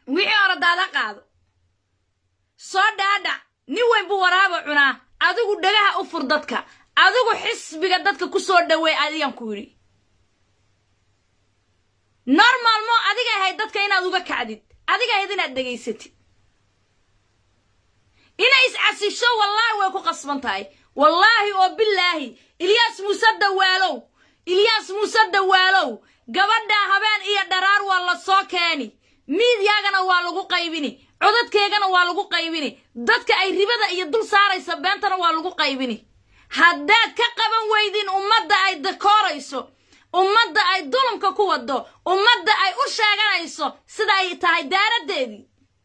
wixii hore daada qaado soo dhaadhac nin weyn buu waraaba cunaa adigu dhagaha u fur dadka adigu xisbiga dadka ku soo dhoweey adigan ku yidhi normal mo adiga ahayd dadka inaad uga kacdid adiga ahayd inaad dhegaysatid inay iscasisho wallaahi way ku qasban tahay wallaahi oo bilaahi ilyaas muuse dawaalow ilyaas muuse dawaalow gabadhaa habeen iyo dharaar waa la soo keeni miidyaagana waa lagu qaybini codadkeegana waa lagu qaybini dadka ay ribada iyo dul saaraysa beentana waa lagu qaybini haddaad ka qaban weydin ummadda ay dakoorayso ummadda ay dulumka ku waddo ummadda ay u sheeganayso sida ay tahay daaraddeedii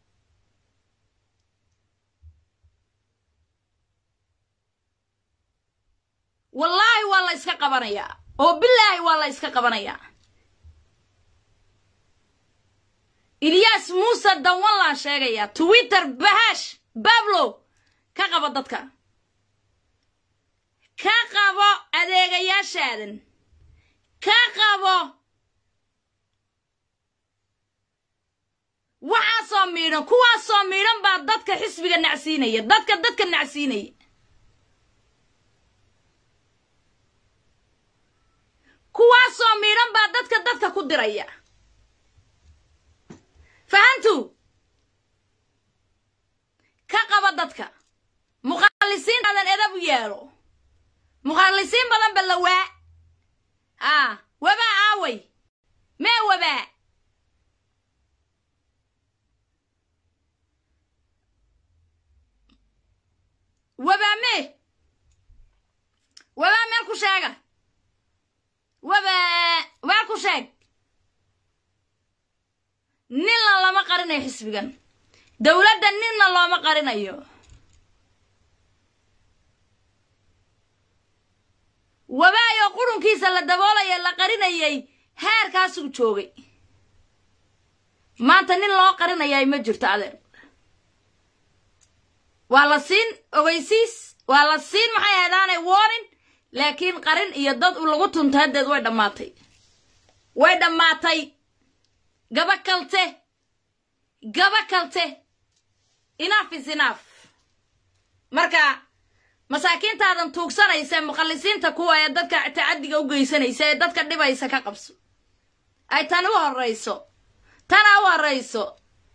wallaahi waa la yska qabanayaa oo bilaahi waa la yska qabanayaa ilyaas muuse danwan laan sheegayaa twitter bahash bablo ka qabo dadka ka qabo adeegayaashaadan ka qabo waxaasoo miidhan kuwaasoo miidhan baa dadka xisbiga nacsiinaya dadka dadka nacsiinaya kuwaasoo miidhan baa dadka dadka ku diraya fahantu ka qaba dadka muqallisiintaadan edab u yeelo muqallisiin badan ba la waa aa wabaa aaway mee wabaa wabaa mee wabaa meel ku sheega wabaa meel ku sheeg ninna lama qarinayo xisbigan dowladda ninna looma qarinayo wabaayoo qurunkiisa la daboolaya la qarinayay heerkaasuu joogay maanta nin loo qarinayay ma jirto adeer waa la siin ogeysiis waa la siin maxay ahdaanay warning laakiin qarin iyo dad lagu tunto haddeed way dhammaatay way dhammaatay gaba kalte gaba kalte inaaf is inaaf marka masaakiintaadan tuugsanaysa muqallisiinta kuwa ee dadka tacaddiga u geysanaysa ee dadka dhibaysa ka qabso ay tani u horrayso tana u horrayso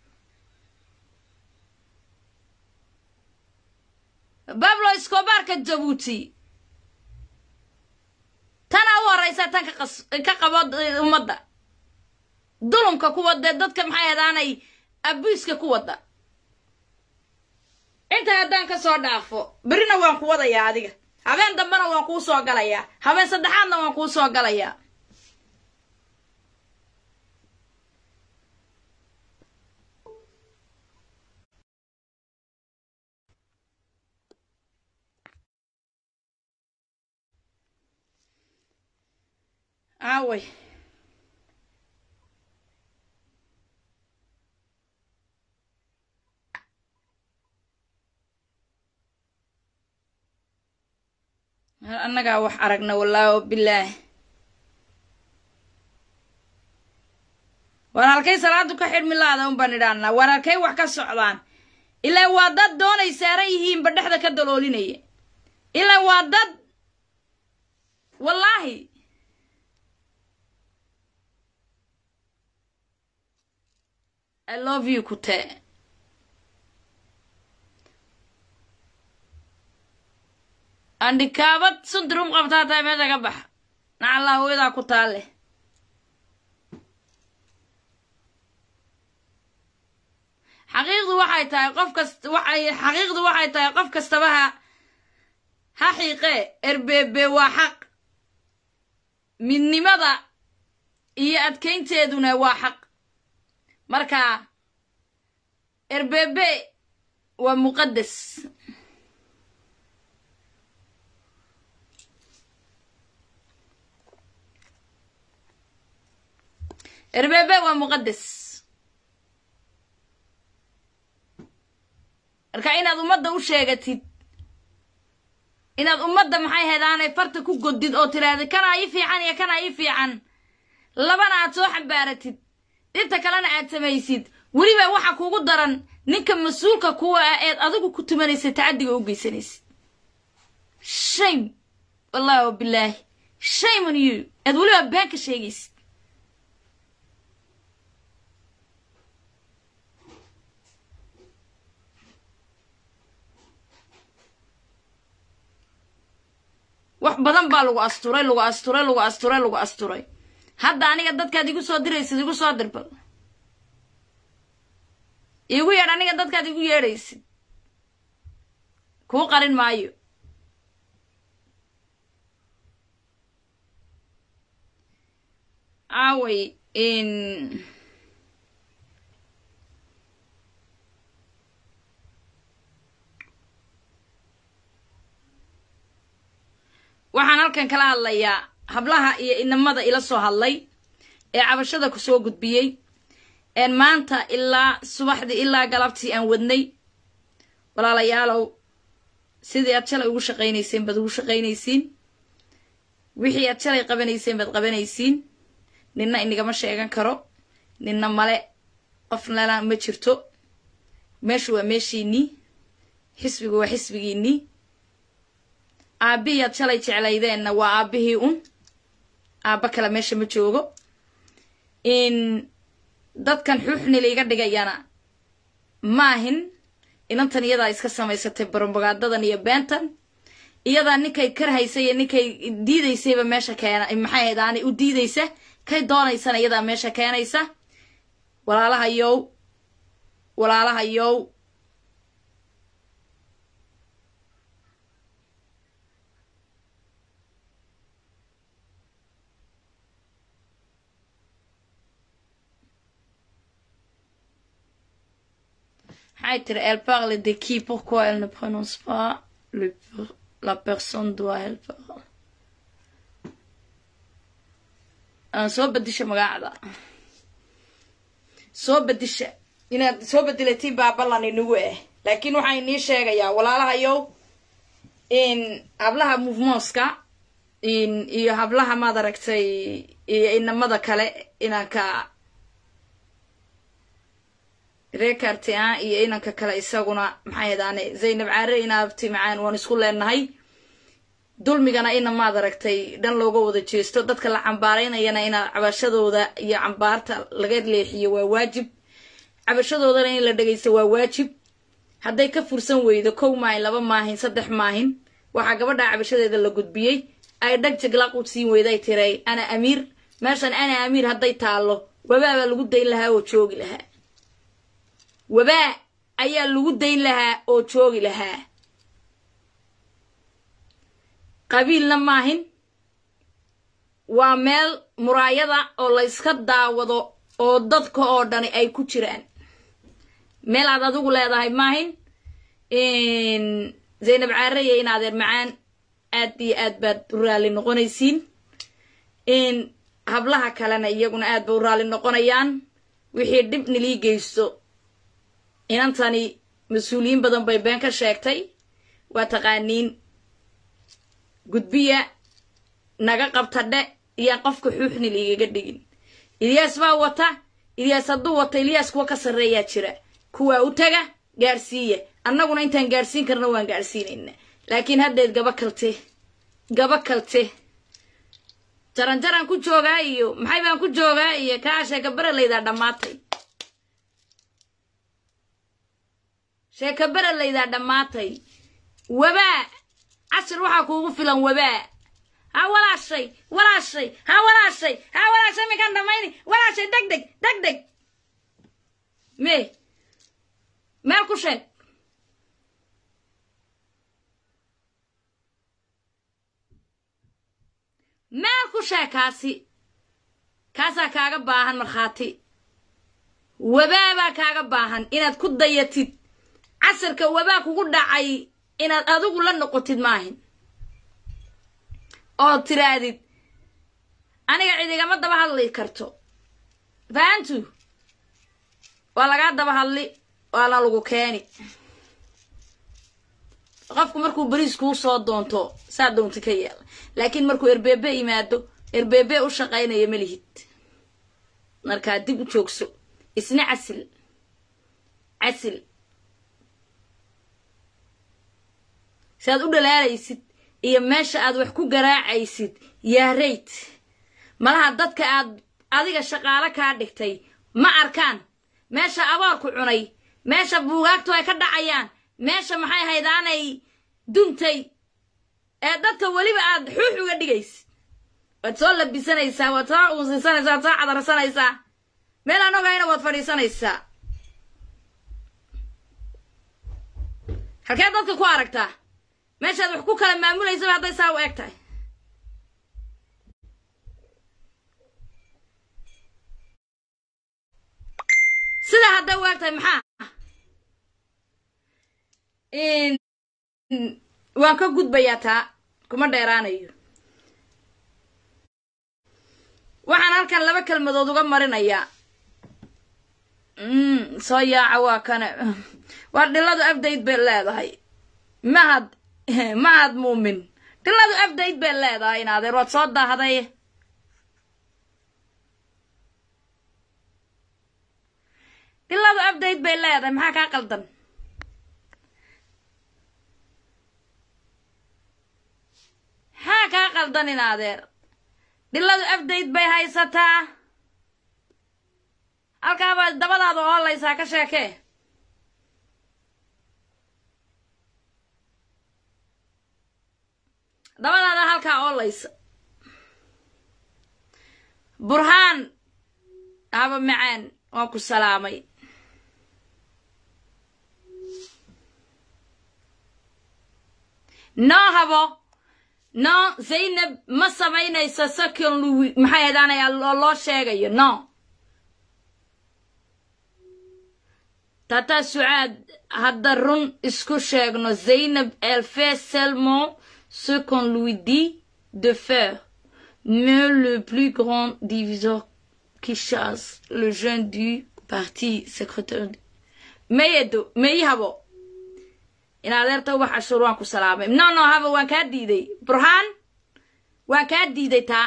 bablo iskobaarka jabuuti tana u horraysa tan ka qabo ummadda dulumka ku wadee dadka maxay hadaanay abuiska ku wadda inta haddaan ka soo dhaafo berrina waan ku wadayaa adiga habeen dambena waan kuu soo galayaa habeen saddexaadna waan kuu soo galayaa aaway annagaa wax aragna wallaahi o bilaah waan halkay salaadu ka xidhmi laada un baan idhaanaa waan halkay wax ka socdaan ilaa waa dad doonay saaran yihiinba dhexda ka daloolinaya ilaa waa dad wallaahi i love you kutee andhikaabad sundirum qabtaa tahay meesha ka baxa nacallaa hooyadaa ku taalleh xaqiiqdu waxay tahay qof kast waxay xaqiiqdu waxay tahay qof kastaba ha ha xiiqee erbeebe waa xaq midnimada iyo adkaynteeduna waa xaq marka erbeebe waa muqaddas erbeebe waa muqaddas marka inaad ummadda u sheegatid inaad ummadda maxay hedaanay farta ku godid oo tiraahda kanaa ii fiican iyo kanaa ii fiican labana aad soo xambaaratid dhinta kalena aad samaysid weliba waxa kugu daran ninka mas-uulka kuwa ah eed adigu ku tumanaysa tacaddiga u geysanaysa shame wallahi wa bilaahi shame on you eed weliba been ka sheegaysid wax badan baa lagu asturay lagu asturay lagu asturay lagu asturay hadda aniga dadkaad igu soo diraysid igu soo dirbal igu yeedh aniga dadkaad igu yeedhaysid kuu qarin maayo aaway in waxaan halkan kala hadlayaa hablaha iyo inamada ila soo hadlay ee cabashada ku soo gudbiyey een maanta ilaa subaxdii ilaa galabtii aan wadnay walaalayaalow sidii aad shalay ugu shaqaynayseen baad ugu shaqaynaysiin wixii aad shalay qabanayseen baad qabanaysiin ninna inigama sheegan karo ninna male qof nala ma jirto meeshu waa meeshiinnii xisbigu waa xisbigiinnii aabbihii aad shalay jeclaydeenna waa aabbihii un aabba kale meesha ma joogo in dadkan xuuxni laiga dhigayana maahin inantan iyadaa iska samaysatay barombogaadadan iyo beentan iyadaa ninkay karhaysa iyo ninkay diidaysayba meesha keena maxay ahayd aanay u diidaysa kay doonaysana iyadaa meesha keenaysa walaalaha yow walaalaha yow maxay tiri elle parle de qui pourquoi elle ne prononce pas le la personne doit elle parle aan soo bedisha magacda soo bedisha inaad soo bedelatiin baa ballan inagu ah laakiin waxaan inii sheegayaa walaalahayow in hablaha movementska in iyo hablaha maad aragtay iyo inamada kale inanka reekarti ah iyo inanka kale isaguna maxay hadaane zaynab caare inaabti macaan waan isku leenahay dulmigana ina maad aragtay dhan looga wada jeesto dadka la cambaaraynayana ina cabashadooda iyo cambaarta laga leexiyo waa waajib cabashadoodana in la dhegaysto waa waajib hadday ka fursan weydo kow maahin laba maahin saddex maahin waxaa gabadha cabashadeeda la gudbiyey ay dhag jaglaq u siin weyday tiray ana amiir meeshan ana amiir hadday taallo wabaabaa lagu dayn lahaa oo joogi lahaa wabaa ayaa lagu dayn lahaa oo joogi lahaa qabiilna maahin waa meel muraayada oo la yska daawado oo dadka oo dhani ay ku jiraan meel aad adigu leedahay maahin zaynab caaraya in adeer macaan aad iyo aad baad u raalli noqonaysiin hablaha kalena iyaguna aad ba u raalli noqonayaan wixii dhib nilii geysto inantani mas-uuliyiin badan bay been ka sheegtay waa taqaaniin gudbiya naga qabta dhe iyaan qofka xuuxni liigaga dhigin ilyaas baa wata ilyaas hadduu wata ilyaas kuwa ka sarreeyaa jira kuwaa u taga gaadhsiiya annaguna intaan gaadhsiin karna waan gaadhsiinayna laakiin haddeed gaba kalte gaba kalte jaranjaraan ku joogaa iyo maxay baan ku joogaa iyo kaa sheeka beralaydaa dhammaatay sheeka beralaydaa dhammaatay wabaa cashir waxaa kuugu filan wabaa ha walaashay walaashay ha walaashay ha walaashay minkaan dhamayni walaashay deg deg deg deg me meel ku sheeg meel ku sheeg kaasi kaasaa kaaga baahan markhaati wabaa baa kaaga baahan inaad ku dayatid casarka wabaa kugu dhacay inaad adigu la noqotid maahin ood tiraadid aniga cid igama daba hadli karto fahantu waa lagaa daba hadli waana lagu keeni qofku markuu beriis kuu soo doonto saa doonta ka yeela laakiin markuu erbeebe yimaado erbeebe u shaqaynaya ma lihid markaa dib u joogso isna casil casil si aad u dhalaalaysid iyo meesha aad wax ku garaacaysid yaa rayt malaha dadka aad adiga shaqaalo kaa dhigtay ma arkaan meesha aboorku cunay meesha buugaagtu ay ka dhacayaan meesha maxay haydaanay duntay ee dadka weliba aad xuux uga dhigaysid waad soo labisanaysaa waad soo uusisanaysaa waad soo cadarsanaysaa meel aan ogayna waad fadhiisanaysaa halkeed dadka ku aragtaa meeshaad wax ku kala maamulaysaba hadday saa u eg tahay sidaa hadday u eg tahay maxaa waan ka gudbayaa taa kuma dheeraanayo waxaan halkan laba kelmadood uga marinayaa soo yaaca waa kana waa dhiladu abdayd bay leedahay mahad mahad muumin dhiladu abdayd bay leedahay in adeer waad soo daahday dhiladu abdayd bay leedahay maxaa kaa qaldan maxaa kaa qaldan in adeer dhiladu abdayd bay haysataa halkaabaa dabadaada oolaysaa ka sheekee dabadaada halkaa oolaysa burhaan aba macaan waan ku salaamay noo habo no zaynab ma samaynayso second louis maxay hadaanaya loo sheegayo no tata sucaad hadda run isku sheegno zaynab elle fait seulement ce qu'on lui dit de faire mais le plus grand diviseur qui chasse le jeune du parti secrétaire mayedo mayi habo in adeerta ubax cashuur waan ku salaamay no no haba waan kaa diiday burhaan waan kaa diiday taa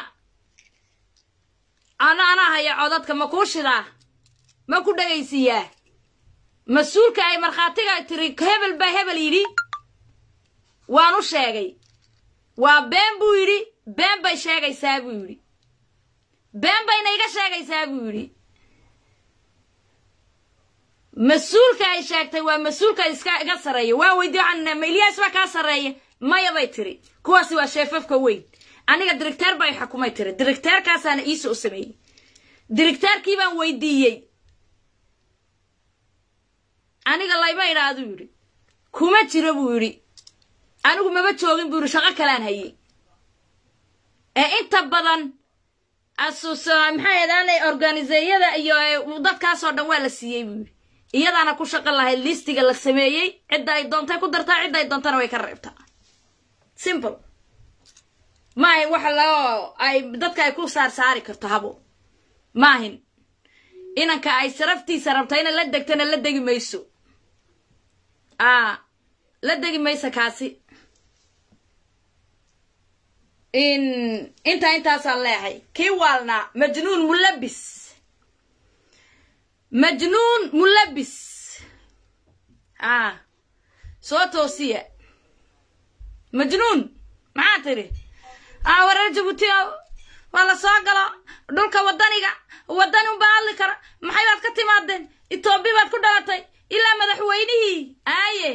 ana anaa haya codadka ma kuu shidaa ma ku dhegaysiiyaa mas-uulka ay markhaatiga tiri hebel baa hebel yidhi waan u sheegay waa been buu yidhi been bay sheegaysaa buu yidhi been bayna iga sheegaysaa buu yidhi mas-uulka ay sheegtay waa mas-uulka iska iga sarreeya waa weydiy waxaan ma ilyaas baa kaa sarreeya maya bay tiri kuwaasi waa sheefafka weyn aniga dirigteer baa i xukumay tiri dirigteerkaasaana iisa u sameeyey dirigteerkii baan weydiiyey aniga layma idhaaduu yidhi kuma jiro buu yidhi anigu maba joogin buu yidhi shaqo kalaan hayey ee inta badan asus maxay hadaanay organiseeyada iyo dadkaasoo dhan waa la siiyey buu yidhi iyadaana ku shaqo lahayd listiga la sameeyey cidda ay doontay ku dartaa cidda ay doontana way ka reebtaa simple maahin waxa lao ay dadka ay ku saar saari karto habo maahin inanka ay sharaftiisa rabta ina la degtana la degi mayso a la degi mayso kaasi in intaa intaasaan leehay kii waalnaa majnuun mulabis majnuun mulabis a soo toosiya majnuun maxaa tidhi a wareer jabuuti waa la soo galo dhulka waddaniga waddani unbaa hadli kara maxay baad ka timaadeen etoobiya baad ku dhalatay ilaa madaxweynihii aaye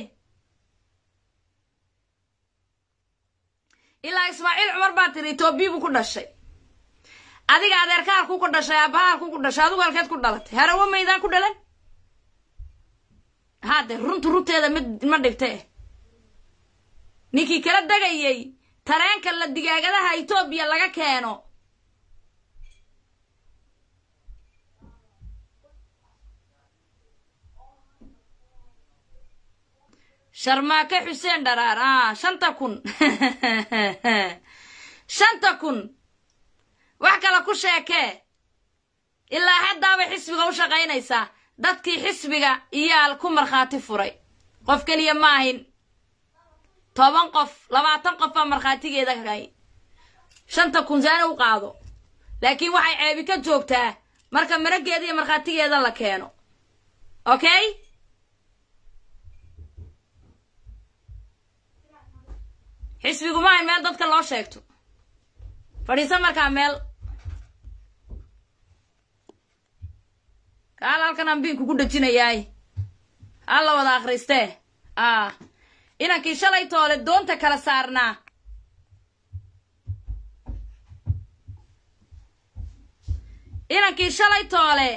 ilaa ismaaciil cumar baa tiri etoobiya buu ku dhashay adiga adeerka halkuu ku dhashay aabbaha halkuu ku dhashay adigu halkeed ku dhalatay harawo maydaan ku dhalan haade runtu runteeda mid ma dhibte ninkii kala degayey tareenka la digaagadaha etoobiya laga keeno sharmaake xuseen dharaar a shanta kun shanta kun wax kale ku sheekee ilaa haddaabay xisbiga u shaqaynaysaa dadkii xisbiga iyaal ku markhaati furay qof keliya ma ahin toban qof labaatan qof baa markhaatigeeda hay shanta kun saana u qaado laakiin waxay ceebi ka joogtaa marka marageeda iyo markhaatigeeda la keeno okay xisbigu maahan meel dadka loo sheegto fadhiiso markaa meel kaal halkan aan biinku ku dhejinayaay ha la wada akhristee a inankii shalay toole doonta kala saarnaa inankii shalay toole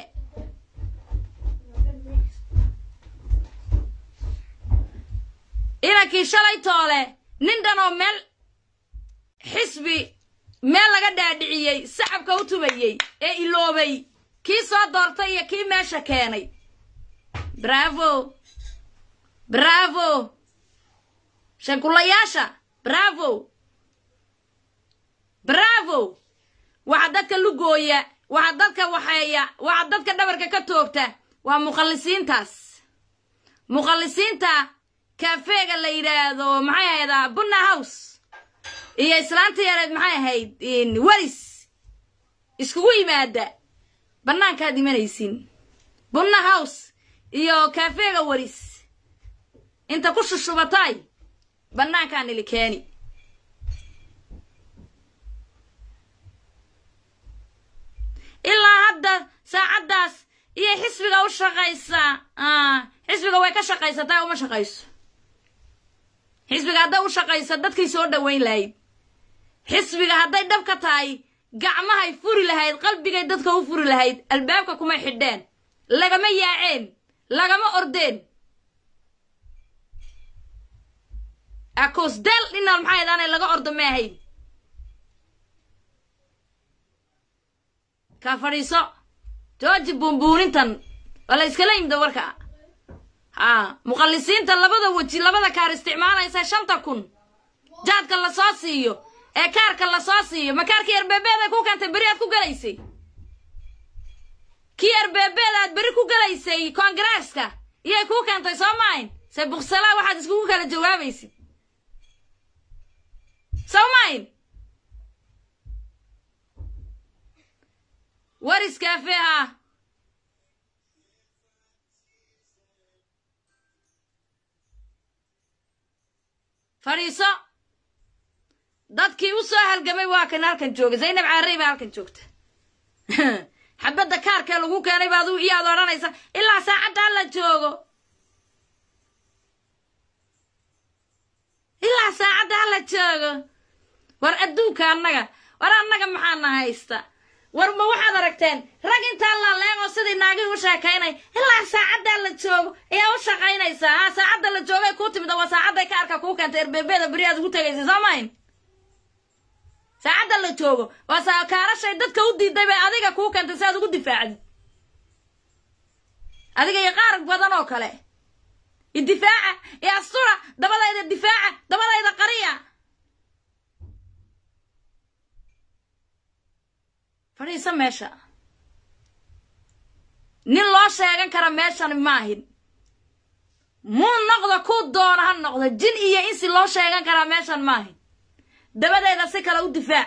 inankii shalay toole nin dhan oo meel xisbi meel laga dhaadhiciyey sacabka u tubayey ee iloobay kii soo doortay iyo kii meesha keenay bravo bravo shankulayaasha bravo bravo waxa dadka lugooya waxa dadka waxeeya waxa dadka dhabarka ka toogta waa muqallisiintaas muqallisiinta kafeega la yidhaahdo maxay ahaydaa bunna house iyo islaanta yareed maxay ahayd weris iskugu yimaada bannaankaad imanaysin bunna house iyo kafeega weris inta ku shushubataay bannaankaan ili keeni ilaa hadda saacaddaas iyo xisbiga u shaqaysa xisbiga way ka shaqaysataa uma shaqayso xisbiga hadday u shaqayso dadkay soo dhoweyn lahayd xisbiga hadday dhab ka tahay gacmahay furi lahayd qalbigay dadka u furi lahayd albaabka kumay xidheen lagama yaaceen lagama ordeen akosdel dhinaal maxay daanay laga ordo ma ahayn kaa fadhiiso jooji buunbuunintan waa la iskala yimida warka haa muqallisiinta labada weji labada kaar isticmaalaysa shanta kun jaadka la soo siiyo ee kaarka la soo siiyo ma kaarkii erbeebeed ay ku keentay beri aad ku gelaysay kii erbeebeed aad beri ku gelaysay koongareeska iyay kuu keentay soo maayn se buksala waxaad iskugu kala jawaabaysid soo maayn waris kaafe ah fadhiiso dadkii u soo halgamay waa kan halkan jooga zaynab caarey baa halkan joogta xabadda kaarkee lagu keenay baad iyaad odhanaysa ilaa saacadda hala joogo ilaa saacadda hala joogo war adduunka annaga war annaga maxaana haysta war ma waxaad aragteen rag intaa laaleegoo sidii naagii u sheekaynay ilaa saacaddaa la joogo ayaa u shaqaynaysaa ha saacadda la joogay kuu timida waa saacadday kaarka kuu keentay erbeebeeda beri aad ugu tegaysa soo mayn saacadda la joogo waa saa kaarashay dadka u diiday bay adiga kuu keentay si aad ugu difaacdid adiga iyo qaar badan oo kale idifaaca iyo astura dabadayda difaaca dabadayda qariya fadhiisa meesha nin loo sheegan kara meeshan maahin muu noqdo kuu doona ha noqdo jin iyo insi loo sheegan karaa meeshan maahin dabadeeda si kale u difaac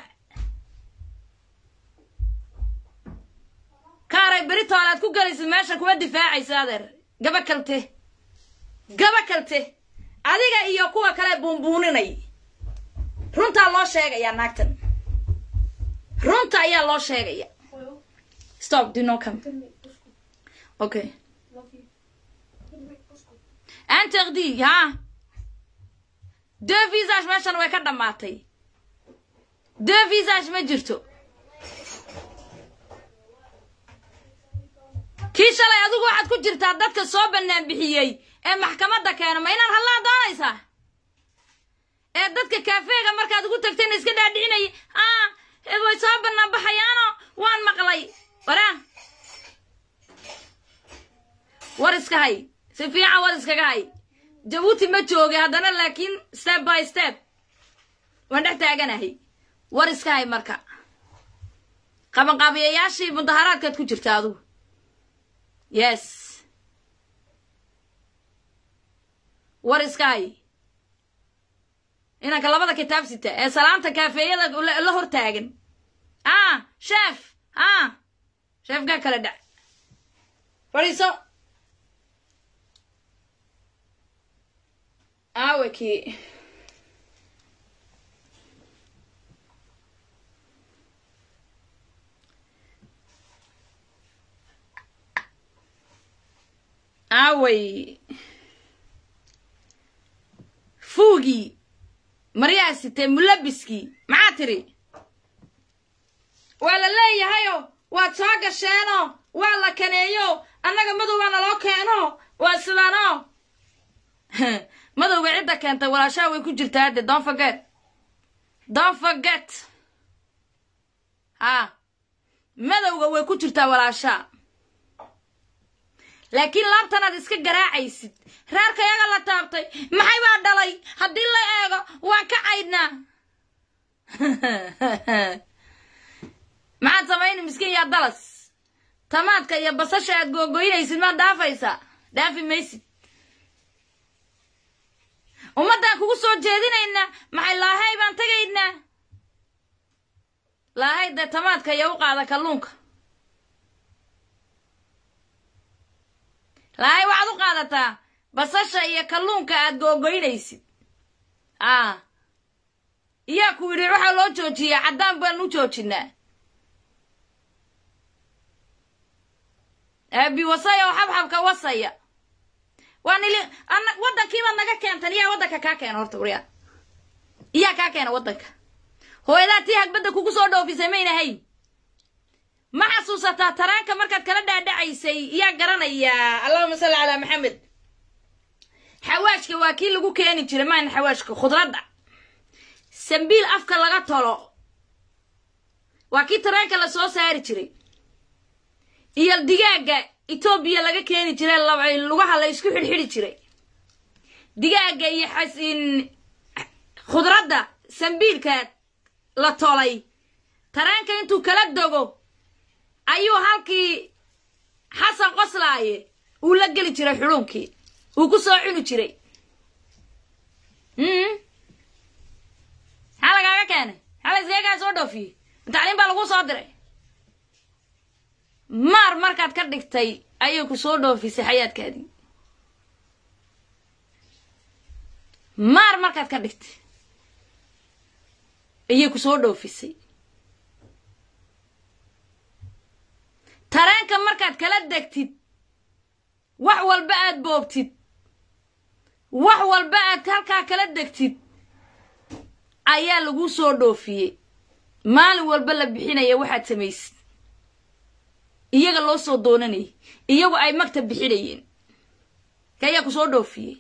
kaaray beri toolaad ku gelaysid meesha kuma difaacaysa adeer gaba kalte gaba kalte adiga iyo kuwa kale buunbuuninay runtaa loo sheegayaa naagtan runta ayaa loo sheegaya stop do not come okay interdit ha deux visage meeshan way ka dhammaatay deux visage ma jirto kii shalay adigu waxaad ku jirtaa dadka soo bannaan bixiyey ee maxkamadda keena ma inaan hallaa doonaysaa ee dadka kaafeega markaad ugu tagtayna iska dhaadhicinaya ah way soo bannaan baxayaano waan maqlay waraa war iska hay si fiican war iskaga hay jabuuti ma jooga haddana laakiin step by step waan dhex taaganahay war iska hay marka qabanqaabiyayaashii mudaharaadkaad ku jirta adugu yes war iska hay inanka labada kitaab sita ee salaamta kaafeeyada la hor taagan ah sheef ah sheefkaa kala dhac fadhiiso aawe kii aaway fuugii maryaa sitee mulabiskii maxaa tiri waa la leeyahayo waad soo gasheenoo waa la kaneeyo annaga madowbaa naloo keeno waa sidaano madowga cidda keentay walaashaha way ku jirtaa hadde don't forget don't forget ha madowga way ku jirtaa walaashaa laakiin laabtanaad iska garaacaysid reerka yaga la taabtay maxay baa dhalay haddii la eego waan ka caydnaa maxaad samayni miskiin yaa dalas tamaadka iyo basasha aad googoynaysid maad dhaafaysaa dhaafi maysid ummaddaan kugu soo jeedinaynaa maxay laahay baan tegaynaa laahay dee tamaadka iyo u qaada kalluunka laahay waxaad u qaadataa basasha iyo kalluunka aad googoynaysid a iyaa ku yidhi waxaa loo joojiyaa caddaan baan u joojinaa aabi wasaya oo xabxabka wasaya waa nili ana waddankiibaad naga keentan iyaa waddanka kaa keena horta waryaa iyaa kaa keena waddanka hooyadaa tii hagbadda kugu soo dhoofisay mayna hayn ma xasuusataa taraanka markaad kala dhaadhacaysay iyaa garanayaa allahuma salli calaa maxamed xawaashka waa kii lagu keeni jiray maan xawaashka khudradda sambiil afka laga tolo waa kii taraanka la soo saari jiray iyo digaagga etoobiya laga keeni jiray lugaha la isku xidhxidhi jiray digaagga iyo xasin khudradda sambiilka la tolay taraanka intuu kala dogo ayuu halkii xasan qoslaaye uu la geli jiray xudhuunkii uu ku soo cuni jiray maxaa lagaaga keenay maxaa la iskagaa soo dhoofiyey tacliim baa lagu soo diray maar markaad ka dhigtay ayay ku soo dhoofisay xayaadkaadii maar markaad ka dhigtay ayay ku soo dhoofisay tareenka markaad kala degtid wax walba aad boobtid wax walba aad halkaa kala degtid ayaa lagu soo dhoofiyey maalin walba la bixinaya waxaad samaysid iyaga loo soo doonanayay iyagu ay magta bixinayeen ka ayaa ku soo dhoofiyey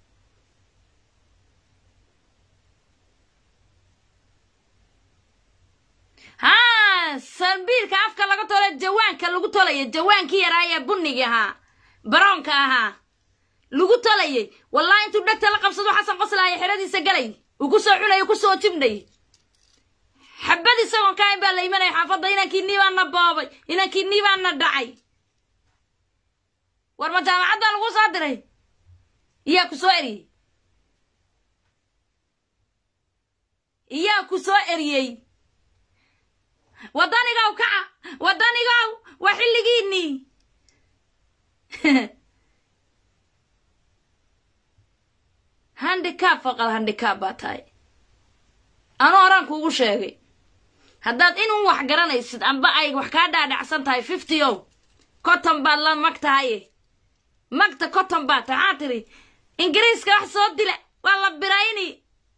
haa sambiilka afka laga tole jawaanka lagu tolaya jawaankii yaraayee bunnigi ahaa baroonka ahaa lagu tolayay wallahi intuu dhegta la qabsado xasan qoslaaya xeradiisa galay uu ku soo cunay ku soo jibnay xabad isagoon kaain baa la imanaya xaafadda inankii nii baa na boobay inankii nii baa na dhacay war ma jaamacad baa lagu soo diray iyaa ku soo eriyey iyaa ku soo eriyey waddanigow kaca waddanigow waa xilligiinnii handicab faqal handicab baa tahay anuu horaan kuugu sheegay haddaad inuu wax garanaysid amba ay wax kaa dhaadhacsan tahay fifty o cotton baad la mag tahaye magta cotton baad tahay maxaa tidhi ingiriiska wax soo dila waa la birayni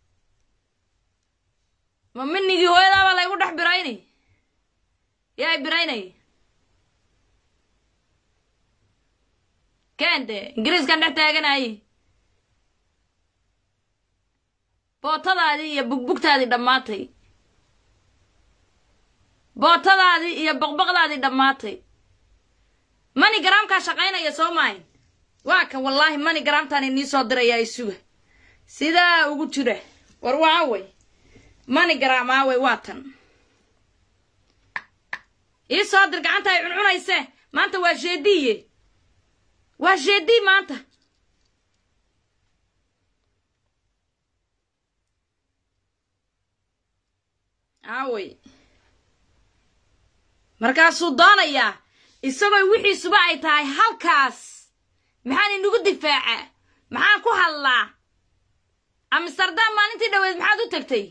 ma minigii hooyadaabaa laygu dhex birayni yaa i biraynay keente ingiriiskan dhex taaganaye bootadaadii iyo bugbugtaadii dhammaatay bootadaadii iyo boqboqdaadii dhammaatay mani garaamkaa shaqaynaya soo maahin waa kan wallaahi mani garaamtaan inii soo dirayaa isuga sidaa ugu jira war waa awey mani garaam aawey waa tan ii soo dir gacanta ay cuncunayse maanta waa jeediye waa jeedii maanta aawey markaasuu doonayaa isagoo wixiisuba ay tahay halkaas maxaan inagu difaacaa maxaan ku hadlaa amsterdam maalintii dhaweed maxaad u tagtay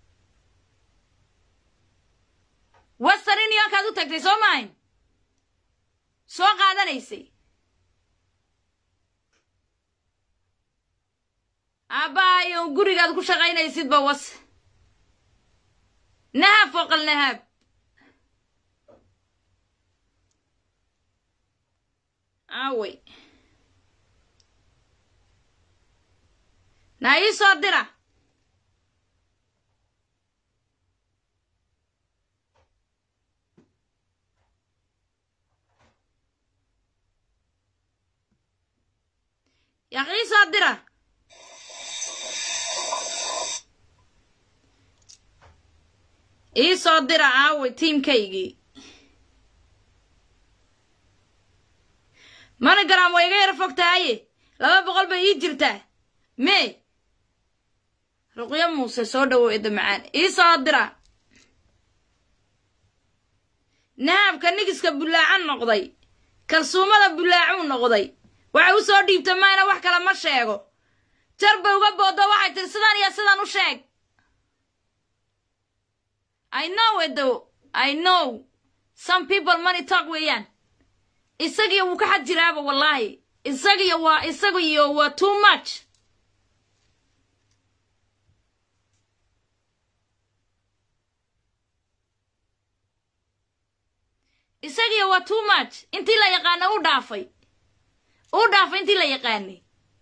wester unionkaad u tagtay soo maahin soo qaadanaysay aabbahayo gurigaad ku shaqaynaysidba was nahaab fooqal nahaab aawey na ii soo dira yaa ii soo dira ii soo dira aawey tiimkaygii monogram way iga yara fog tahaye laba boqol bay ii jirtaa me ruqyo muuse soo dhowow edda macaan ii soo dira nahaabka nigiska bullaacan noqday kalsuumada bullaacuu noqday waxay u soo dhiibta mayna wax kale ma sheego jar bay uga booddo waxay tiri sidan iyo sidan u sheeg i know edo i know some people money talk weeyaan isagiyo wuu ka xad jiraaba wallaahi isagiyo waa isagiyo waa too much isagiyo waa too much intii la yaqaana u dhaafay u dhaafay intii la yaqaanay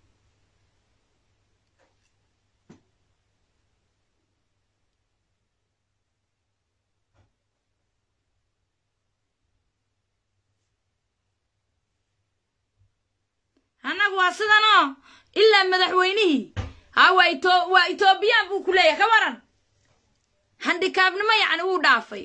annagu waa sidanoo ilaa madaxweynihii ha waa ito waa etoobiyaan buu ku leeyahay ka waran handikaabnimo yacni wuu dhaafay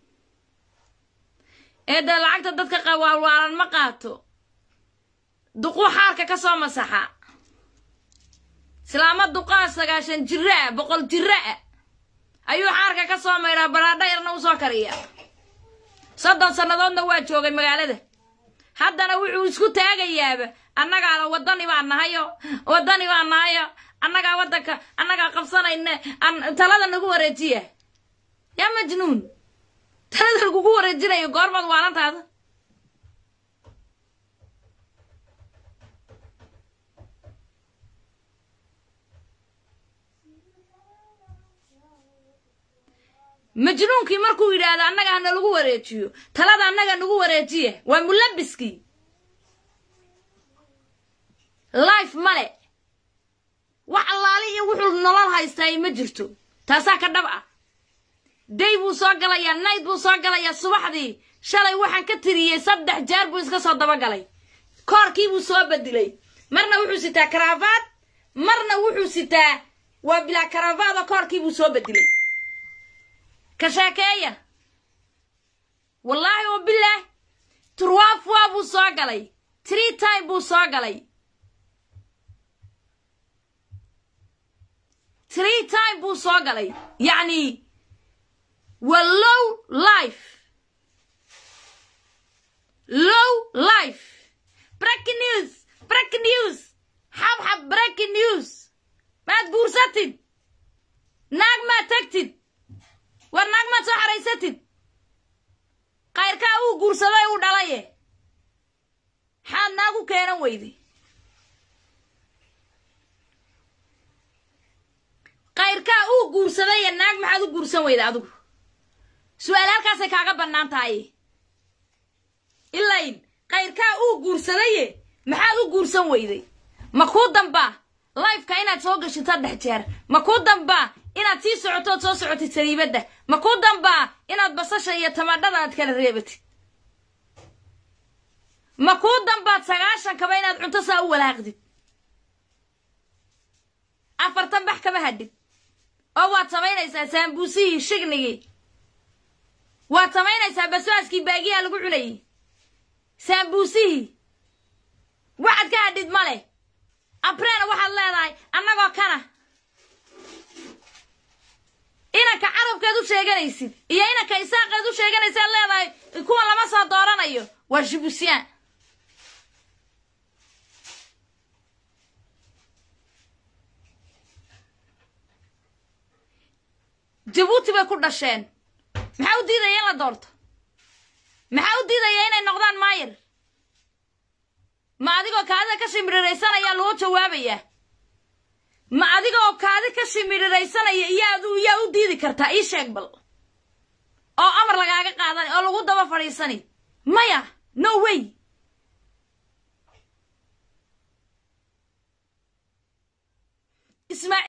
eedda lacagta dadka qawaalwaalan ma qaato duquu xaarka ka soo masaxa islaama duqaa sagaashan jira a boqol jira a ayuu xaarka ka soo maydhaa baraadha yarna u soo kariya soddon sannadoodna waa joogay magaalada haddana wuxuu isku taagayaaba annagaala waddani baa nahayo waddani baa nahayo annagaa waddanka annagaa qabsanayna talada nagu wareejiya yaa majnuun talada lagugu wareejinayo goormaad waalantaada majnuunkii markuu yidhaahdo annaga hana lagu wareejiyo talada annaga nagu wareejiya waa mulabiskii life male wax allaali iyo wuxuu nolol haystaay ma jirto taasaa ka dhab ah day buu soo galayaa nayd buu soo galayaa subaxdii shalay waxaan ka tiriyey saddex jeer buu iska soo dabagalay koorkii buu soo bedilay marna wuxuu sitaa karaafaad marna wuxuu sitaa waa bilaa karaafaadoo koorkii buu soo bedilay ka sheekeeya wallaahi oo bilaah turwaafwaa buu soo galay tree time buu soo galay tree time buu soo galay yacni waa low life low life breaking news breaking news xabxab breaking news maad guursatid naag maad tagtid war naag maad soo xaraysatid kayrkaa uu guursaday uu dhalaye xaad naag u keenan weyday kayrkaa uu guursadaye naag maxaad u guursan weyda adigu su-aal halkaasay kaaga bannaan tahay ilayn kayrkaa uu guursadaye maxaad u guursan weyday ma kuu dambaa lifeka inaad soo gashid saddex jeer ma kuu dambaa inaad sii socotood soo socotid sariibadda ma kuu dambaa inaad basasha iyo tamadhada aad kala reebatid ma kuu dambaad sagaashankaba inaad cunto saa u walaaqdid afartan bax kama hadhid oo waad samaynaysaa saambuusihii shignigii waad samaynaysaa basbaaskii baagiyaa lagu cunayay saambuusihii waxaad ka hadhid ma leh abreena waxaad leedahay annagoo kana inanka carabkeed u sheeganaysid iyo inanka isaaqeed u sheeganaysaad leedahay kuwa lama soo dooranayo waa jibusyaan jabuuti bay ku dhasheen maxaa u diidaya in la doorto maxaa u diidaya inay noqdaan maayir ma adigoo kaadida ka shimriraysan ayaa loo jawaabayaa ma adiga oo kaadi ka shimiriraysanaya iyaad yaa u diidi kartaa ii sheeg bal oo amar lagaaga qaadan oo lagu daba fadhiisani maya no way ismaa